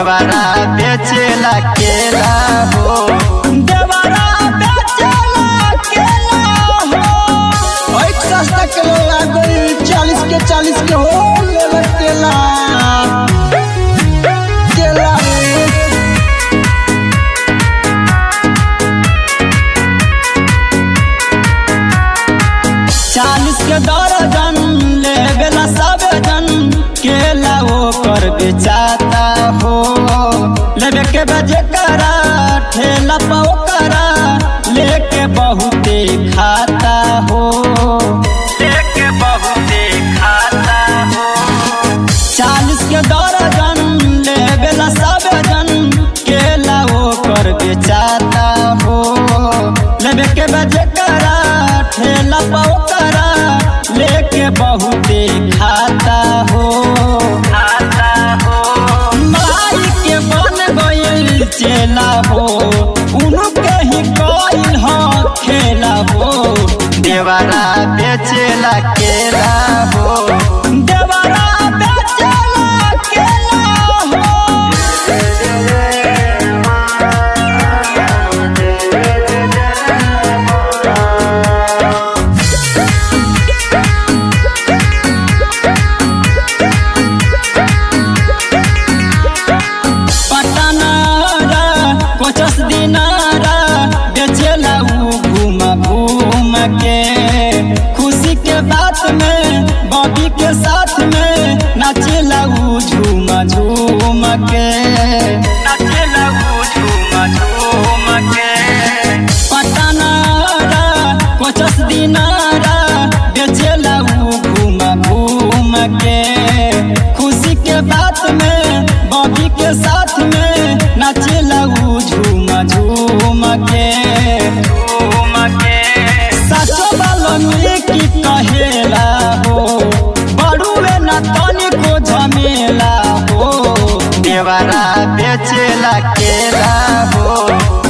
देवरा बेचेला केला हो देवरा बेचेला केला हो एक सस्ता किलो आ गई चालीस के चालीस के हो लेवे केला केला रे। चालीस के दर्जन लेवेला सब जन केला ओकर बेचाता हो लेवे के बजे करा ठेला पाओ करा लेके बहुते खाता हो लेके बहुते खाता हो चालीस के दर्जन लेवेला सब जन केला ओकर बेचाता हो लेवे के बजे करा ठेला पाओ करा लेके बहुते खाता हो खाता हो माई के बन गइल चेला हो उनके ही कइल ह खेला हो देवरा बेचेला केला हो देवरा बेचेला केला हो पटनारा कोचस दिनारा बेचेला ऊ घूम घूम के खुशी के बात में बॉबी के साथ में नाचेला ऊ झूम झूम के नाचेला ऊ झूम झूम के पटनारा कोचस दिनारा बेचेला ऊ घूम घूम के खुशी के बात में बॉबी के साथ में नाचेला ऊ झूम झूम के झूम के सचो बालनी की कहेला हो बड़ुए न तनी को झमेला हो देवरा बेचेला केला हो